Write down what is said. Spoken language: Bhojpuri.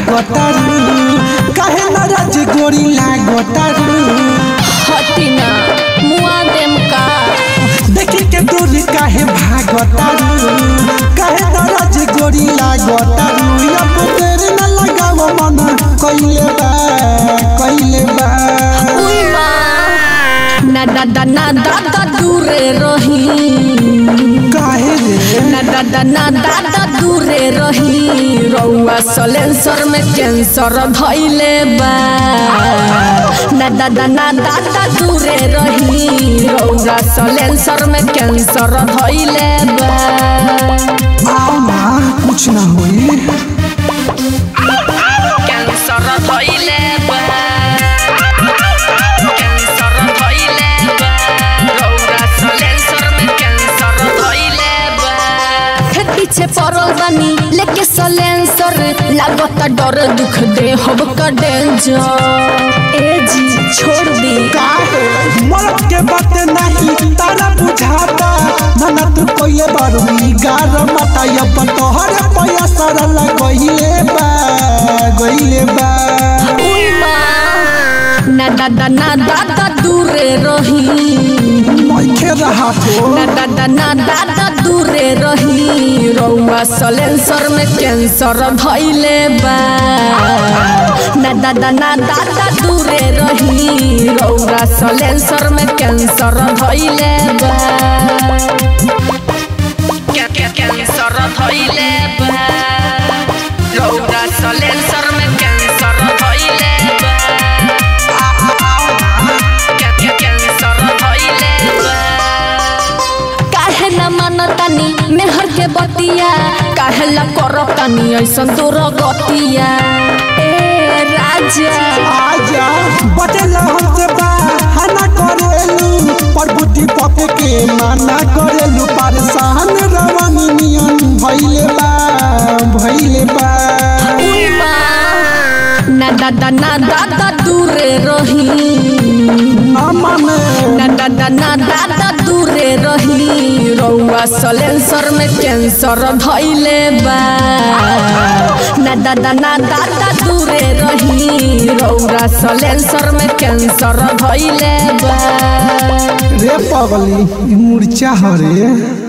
भागतारू काहे नाराज गोरी लागतारू हटिना मुआ देम का देखी के दूर काहे भागतारू काहे नाराज गोरी लागतारू अब तेरे न लगाव मन कइले बा कइले बा उई माँ ना दादा ना दादा दूरे रही काहे रे ना दादा ना दादा दूरे रही रउआ सलेंसर में कैंसर धइले बा ना दादा ना दादा दूरे रही रउआ सलेंसर में कैंसर धइले बा आओ ना कुछ ना होई कैंसर धइले बा कैंसर धइले बा रउआ सलेंसर में कैंसर धइले बा हे पीछे पड़ल बानी लेके सलेंसर लागत डर दुख दे हब का डेंजर ए जी छोड़ दी काहे मरद के बात नहीं तारा बुझाता मना तू कोइले बारू गार मता अब तोहर पैसा सरल गइले बा गइले बा उई माँ ना दादा ना दादा दूरे रही मैखे रहा तो ना दादा ना दादा दूरे रही रउआ सलेंसर में कैंसर धइले बा ना दादा ना दादा दूरे रही रउआ सलेंसर में कैंसर धइले बा कैंसर धइले बा रउआ सलेंसर में कैंसर धइले बा कैंसर धइले बा काहे न मानतानी मेहर के बतिया काहे ला करतानी ऐसन दूर गतिया ए राजा आजा बटेला हमसे बा हना करेलू पर बुद्धि पके के माना करेलू परेशान रवानी नियन भइले बा भइले बा उई माँ ना दादा ना दादा दूरे रही ना माने ना दादा ना दादा दूरे रही रउआ सलेंसर में कैंसर धइले बा ना दादा ना दादा दूरे रही रउआ सलेंसर में कैंसर धइले बा रे पगली ई मुर्चा हरे